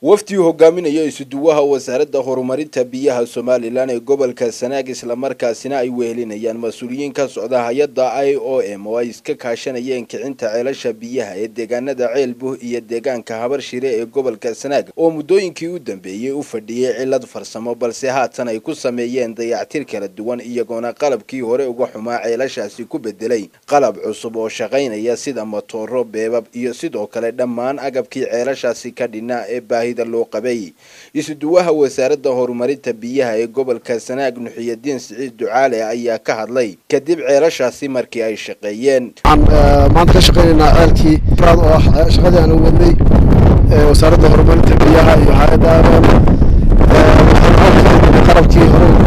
wafdii hogaaminaya isuduwaha wasaaradda horumarinta biyaha somalilan ee gobolka sanaag islamarkaasina ay wehelinayaan mas-uuliyiin ka socda hay-adda i o m oo ay iska kaashanayeen kicinta ceelasha biyaha ee deegaanada ceelbuh iyo deegaanka habarshire ee gobolka sanaag oo muddooyinkii u dambeeyey u fadhiyey cilad farsamo balse haatan ay ku sameeyeen dayactir kala duwan iyagoona qalabkii hore uga xumaa ceelashaasi ku bedelay qalab cusub oo shaqaynaya sida matooro beebab iyo sidoo kale dhammaan agabkii ceelashaasi ka dhinaa ee baahi loo qabay isuduwaha wasaaradda horumarinta biyaha ee gobolka sanaag nuxiyadiin siciid ducaale ayaa ka hadlay kadib ceelashaasi markii ay shaqeeyeen waxaan maanta ka shaqaynaynaa ceelkii raad oo ah shaqadii aan u wadnay wasaaradda horumarinta biyaha iyo hay-adda aroon waxaan qalabkii hore ugu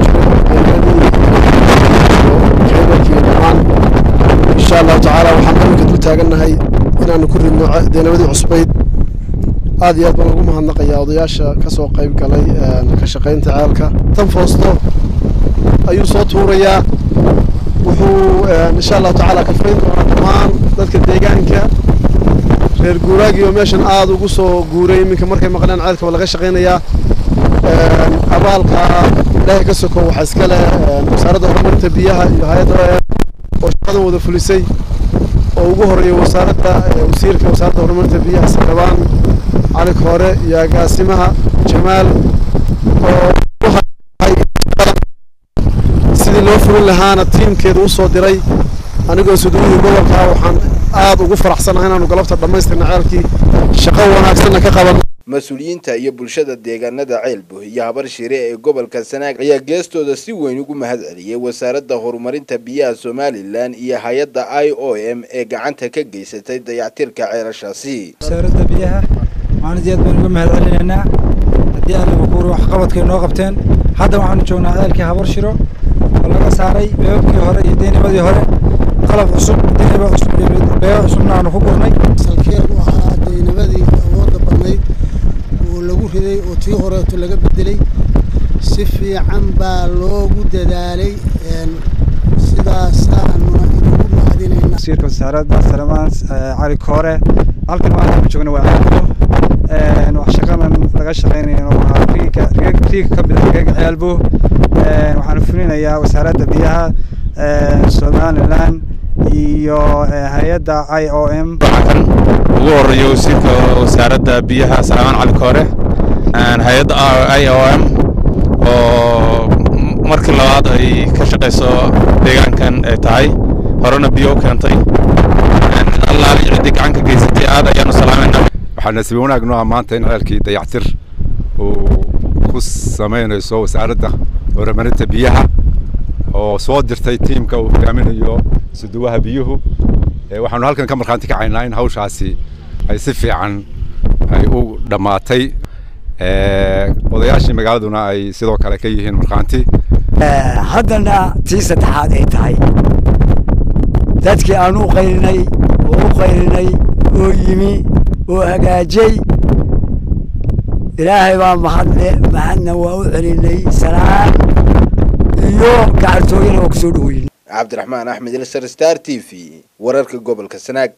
jiray dhammaan insha allahu tacaala waxaan iminka dul taagannahay inaanu ku ridno deenamadii cusbayd aad iyo aad baan ugu mahadnaqayaa odayaasha ka soo qayb galay ka shaqaynta ceelka tan foosto ayuu soo tuurayaa wuxuu insha allahu tacaala kafayn doonaa dhammaan dadka deegaanka reer guuraagii oo meeshan aada ugu soo guuray iminka markay maqleen ceelka waa laga shaqaynayaa abaalka ilaahay ka soko waxaa iska leh wasaaradda horumarinta biyaha iyo hay-adda oo shaqadan wada fulisay oo ugu horeeya wasaaradda wasiirka wasaaradda horumarinta biyaha sildhibaan cali koore iyo agaasimaha jamaal oo sidii loo fulin lahaana tiimkeeda u soo diray anigoo suduwihii gobolka waxaan aad ugu faraxsanahay inaanu galabta dhammaystirna ceelkii shaqo wanaagsanna ka qaban mas-uuliyiinta iyo bulshada deegaanada ceelbuh iyo habarshire ee gobolka sanaag ayaa geestooda si weyn ugu mahad celiyey wasaaradda horumarinta biyaha somalilan iyo hay-adda i o m ee gacanta ka geysatay dayactirka ceelashaasi wasaaradda biyaha waxaan aad baan uga mahad celinaynaa haddii anigu kuuri waxqabadkay noo qabteen hadda waxaanu joognaa ceelkii habarshiro oo laga saaray beebabkii hore iyo deynimadii hore qalab cusub deyniba cusub iyo beeba cusubna aanu ku gurnay salkeenu ahaa deynimadii awoodda badnayd oo lagu riday oo tii horeeto laga bedelay si fiican baa loogu dadaalay sidaasaanuna inugu mahadinaynaa wasiirka wasaaradda salamaan cali koore halkan waxaanu joogna waa ceelbo wax shaqadan laga shaqaynayana waa riiga riiga ka mida riiga ceelbo waxaanu fulinayaa wasaaradda biyaha somaliland iyo hay-adda i o m waxaan ugu horeeya wasiirka wasaaradda biyaha salaamaan cali koore hay-adda i o m oo markii labaad ay ka shaqayso deegaankan ay tahay horena biyo u keentay allaali ciddii gacan ka geysatay aad ayaanu salaamayna waxaa nasiib wanaag noo ah maanta in ceelkii dayactir uu ku samaynayso wasaaradda horumarinta biyaha oo soo dirtay tiimka uu hogaaminayo suduwaha biyuhu waxaanu halkan ka markhaanti kacaynaa in hawshaasi ay si fiican ay u dhammaatay odayaashii magaaladuna ay sidoo kale ka yihiin markhaanti haddana tii saddexaad ay tahay dadkii aan u qaylinay oo u qaylinay oo yimi oo hagaajay ilaahay baa mahadle mahadna waa u celinay salaan iyo gacartooyana waa ku soo dhaweyn cabdiraxmaan axmed ilsar star t v wararka gobolka sanaag